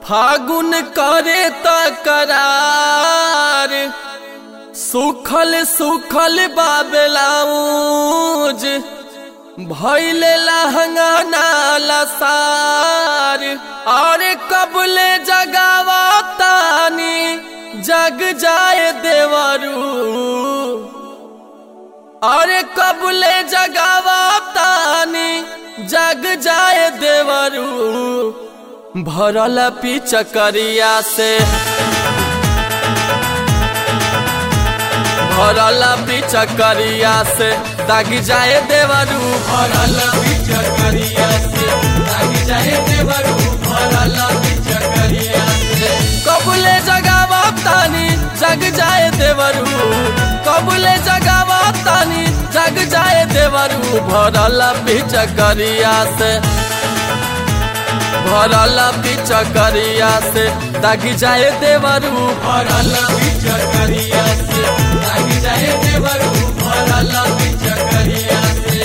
फागुन करे तकरार सुखल सुखल बाबलाऊज भैले लहंगा नाला सार और कबले जगावा तानी जग जाए देवरू अरे कबले जगावा तानी जग जाए देवरू भरल पिचकरिया से भरल पिचकरिया से दाग जाए देवरू भरल पिचकरिया से दाग जाए देवरू भरल पिचकरिया से कबले जगावा तानी जग जाए देवरू कबले जगावा तानी जग जाए देवरू भरल पिचकरिया से भरल पिचकरिया से दागी जाए देवरू भरल पिचकरिया से दागी जाए देवरू भरल पिचकरिया से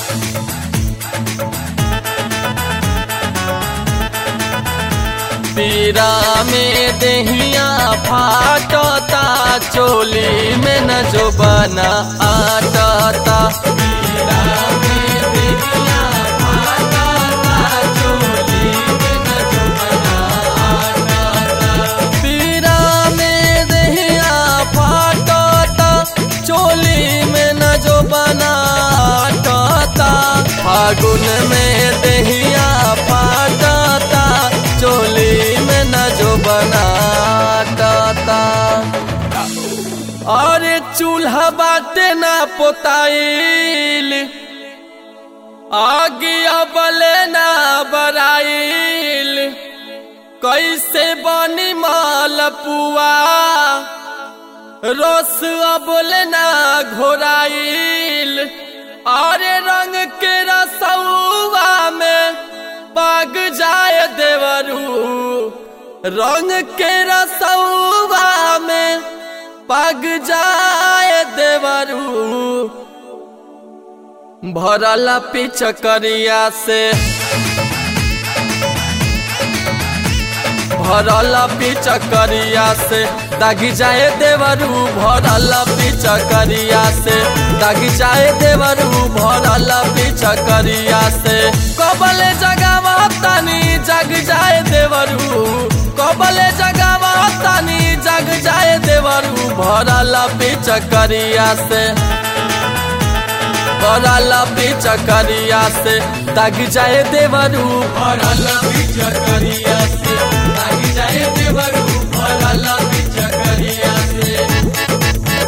पीरा में दहिया फाटता चोली में न जो बना आटता पीरा में दहिया फाटता चोली में न जो बना आटता पीरा में दहिया फाटता चोली में न जो बना आटता फागुन में दहिया फाटता चोली में न जो बनाता अरे चूल्हा बाटे ना पोताइल आगे अबले ना बराइल कैसे बनी मालपुआ रस अबले ना घोराइल अरे रंग के रसुआ में पाग जाए देवरू रंग के रसुआ में पग जाए देवरू भरल पिचकरिया से भरल पिचकरिया से दागी जाए देवरू भरल पिचकरिया से दागी जाए देवरू भरल पिचकरिया से कबले जगावा तानी जग जाए देवरू कबले जगावा तानी जग जाए देवरू भरल पिचकरिया से भरल पिचकरिया से दागी जाए देवरू भरल पिचकरिया से दागी जाए देवरू भरल पिचकरिया से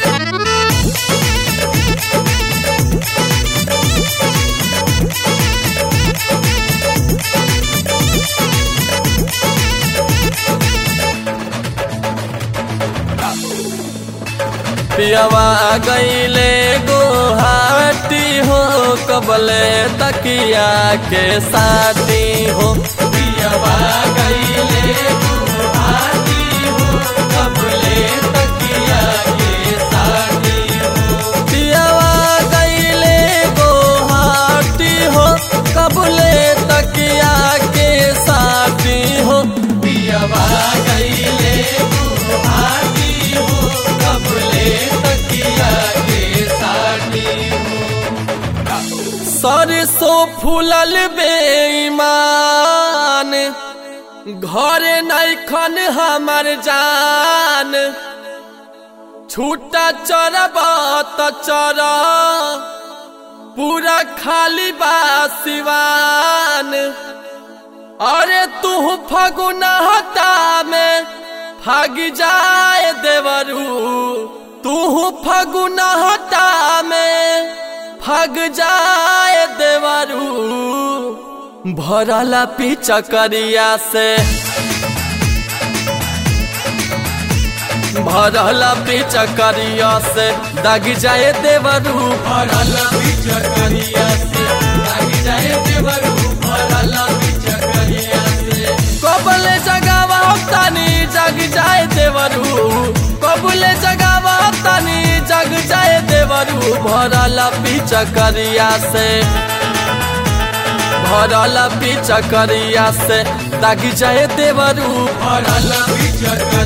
पियवा गईले गोहाटी हो कबले तकिया के साथी हो पियवा गईले गोहाटी हो कबले तकिया के साथी हो पियवा गईले गोहाटी हो कबले तकिया के साथी हो पियवा गईले गोहाटी हो कबले तकिया के साथी हो सरसों फूलल बेईमान घरे नैखन हमर जान छूटा चरब त चर पूरा खाली बा सिवान अरे तू फगुनहता में फग जाए देवरू तू फगुनहता में फग जाए देवरू भरला पिचकरिया से भरला पिचकरिया से दाग जाए देवरू भरला पिचकरिया से दाग जाए देवरू भरला पिचकरिया से कबले जगावा तानी जग जाए देवरू कबले जगावा तानी जग जाए देवरू भरला पिचकरिया से भरल पिचकरिया से दागी जाए देवरू भरल पिचकरिया